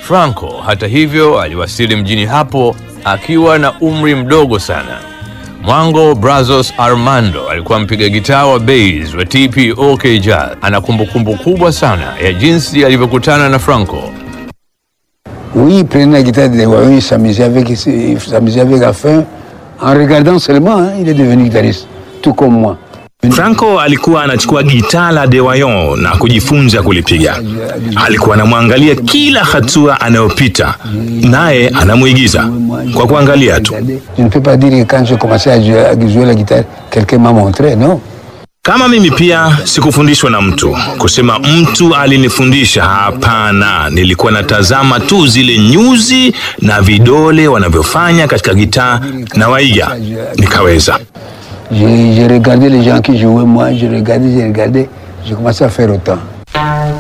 Franco hata hivyo aliwasili mjini hapo akiwa na umri mdogo sana. Mwango Brazos Armando alikuwa mpiga gitaa wa bass wa TPOK Jazz. Ana kumbukumbu kubwa sana ya jinsi alivyokutana na Franco. Oui, il prenait la guitare de Waouh, il s'amusait avec, il s'amusait avec la fin. En regardant seulement, hein, il est devenu guitariste, tout comme moi. Franco alikuwa anachukua gitaa la De Wayon na kujifunza kulipiga. Alikuwa anamwangalia kila hatua anayopita, naye anamwigiza kwa kuangalia tu. Je ne peux pas dire que quand j'ai commencé à jouer, à jouer la guitare, quelqu'un m'a montré, non. Kama mimi pia sikufundishwa na mtu, kusema mtu alinifundisha, hapana. Nilikuwa natazama tu zile nyuzi na vidole wanavyofanya katika gitaa na waiga, nikaweza. J'ai j'ai regardé les gens qui jouaient, moi, je regardais, j'ai regardé, j'ai commencé à faire autant.